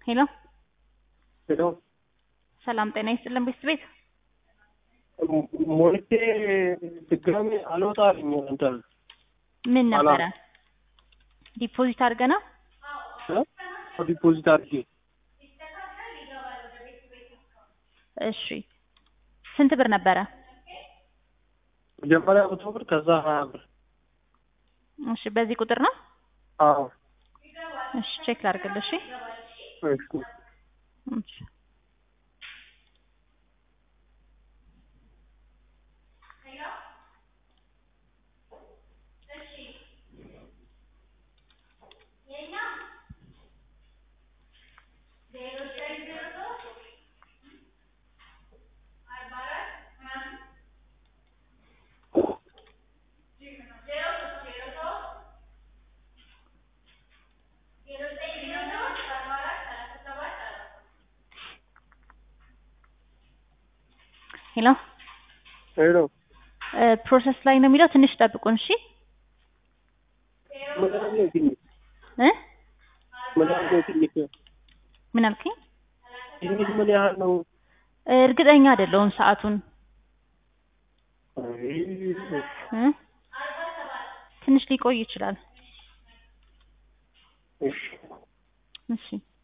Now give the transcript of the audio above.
ሄሎ ሄሎ ሰላም ጤና ይስጥልን ቤት ቤት ሞልቼ ድጋሜ አልወጣልኝ እንትን ምን ነበረ አላ- ዲፖዚት አድርገ ነው እ ዲፖዚት አድርጌ እሺ ስንት ብር ነበረ መጀመሪያ መቶ ብር ከዛ ሀያ ብር እሺ በዚህ ቁጥር ነው አዎ እሺ ቼክ ላድርግልህ እሺ እሺ እሺ ሄሎ ሄሎ ፕሮሰስ ላይ ነው የሚለው ትንሽ ጠብቁን እሺ ምን ያህል ነው ትንሽ እ ምን ያህል ነው ትንሽ ምን አልከኝ ትንሽ ምን ያህል ነው እርግጠኛ አይደለሁም ሰዓቱን አይ፣ እ ትንሽ ሊቆይ ይችላል እሺ እሺ